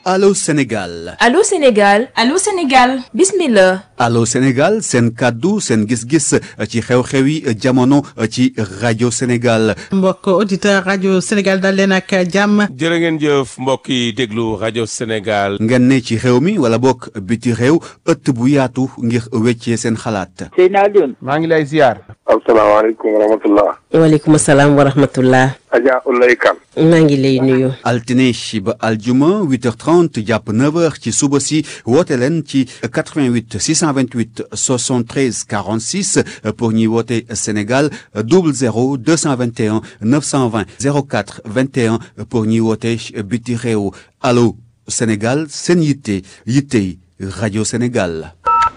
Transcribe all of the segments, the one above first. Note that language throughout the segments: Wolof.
Allô Sénégal Allô Sénégal Allô Sénégal bismillah Allô Sénégal seen kàddu seen gis-gis ci xew-xewi jamono ci rajo Sénégal mbokk auditeur rajo Sénégal dal leen ak jàmm jërë ngeen jëf mbokk yi déglu rajo Sénégal ngeen ne ci réew mi wala bokk biti réew ëtt bu yaatu ngir weccee seen xalaat Seyna Alioune maa ngi lay ziar asalaamaaleykum wa rahmatullah waaleykum salaam wa rahmatullah Adja Ulay Kan maa ngi lay nuyu altine ba aljuma 8h30 jàpp 9h ci suba si woote leen ci 88 628 73 46 pour ñuy woote Sénégal 00 221 920 04 21 pour ñuy woote biti réew allo Sénégal seen yitte yittey rajo Sénégal.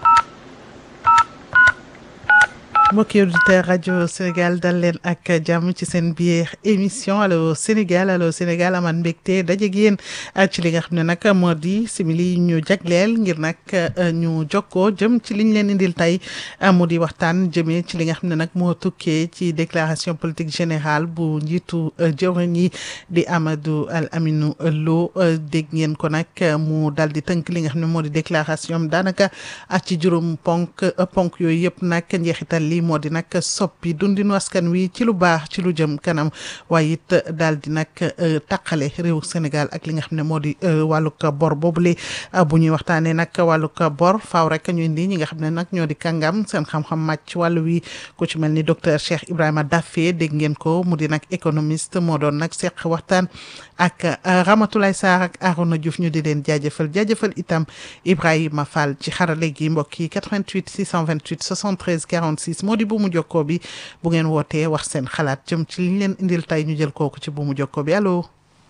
mbokki auditeur rajo Sénégal dal leen ak jàmm ci seen biir émission allo Sénégal allo Sénégal aman mbégte dajeeg yéen ci li nga xam ne nag moo di simili ñu jagleel ngir nag ñu jokkoo jëm ci liñ leen indil tey mu di waxtaan jëmee ci li nga xam ne nag moo tukkee ci déclaration politique générale bu njiitu jëwriñ yi di Amadou Al Aminou Lo dégg ngeen ko nag mu dal di tënk li nga xam ne moo di déclaration daanaka ci juróom ponk ponk yooyu yëpp nag njeexital li moo di nag soppi dundinu askan wi ci lu baax ci lu jëm kanam waaye it daal di nag taqale réew Sénégal ak li nga xam ne moo di wàllug bor boobule bu ñuy waxtaanee nag wàllug bor faaw rek ñu indi ñi nga xam ne nag ñoo di kàngam seen xam-xam màcc ci wàllu wi ku ci mel ni docteur Cheikh Ibrahima Daffé dégg ngeen ko mu di nag économiste moo doon nag seq waxtaan ak Ramatoulaye Sarr ak Arona Diouf ñu di leen jaajëfal jaajëfal itam Ibrahima Fall ci xarale gi mbokk yi 88 628 73 46 moo di bu mu jokkoo bi bu ngeen wootee wax seen xalaat jëm ci liñ leen indil tey ñu jël kooku ci bu mu jokkoo bi allo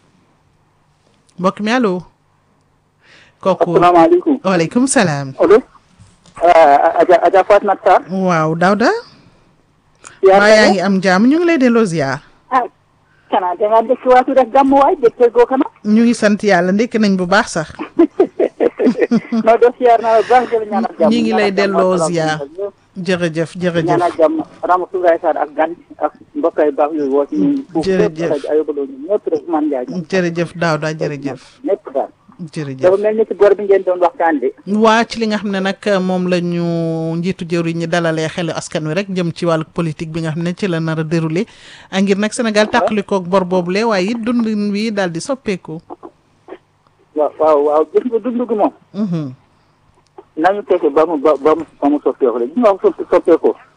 mbokk mi allo. kooku asalaamaaleykum waaleykum salaam. allo Adja Adja Fatma Sarr waaw Daouda. yaa maa yaa ngi am jàmm ñu ngi lay delloo ziar. ah kana danga dëkk waatu rek gàmm waay dëkk goo kana ñu ngi sant yàlla ndekk nañ bu baax sax. no do siyaar naa la baax jël ñaanal jàmm ñi ngi lay ñaanal jàmm, delloo asalaam ziar. aleykum. jërëjëf jërëjëf. ñaanal jàmm Ramatoulaye Sarr ak gan ak mbokk yu baax yooyu woo ci ñun foofu Jërëjëf. fépp rajo ayobaloo ñu ñëpp rek man Ndiaye ñoom jërëjëf Daouda jërëjëf. ñëpp daal jërëjëf. dafa mel ni ci bor bi ngeen doon waxtaan de waa ci li nga xam ne nag moom la ñu njiitu jëwriñ ñi dalalee xelu askan wi rek jëm ci wàllu politique bi nga xam ne ci la nar a déroulé a ngir nag Sénégal tàqalikoog bor boobule waaye it dundin wi daal di soppeeku. waaw waaw waaw gis nga dund gi moom Mhm. nañu fexe ba mu ba ba mu ba mu soppeeku la gis nga wax soppeeku